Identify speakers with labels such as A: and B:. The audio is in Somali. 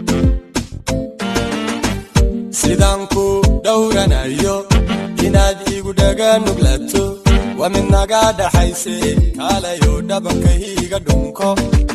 A: sidaan ku dhowranayo inaad igu dhaga nuglato waa mid naga dhaxayse kaalayo dhabanka hiiga dhunko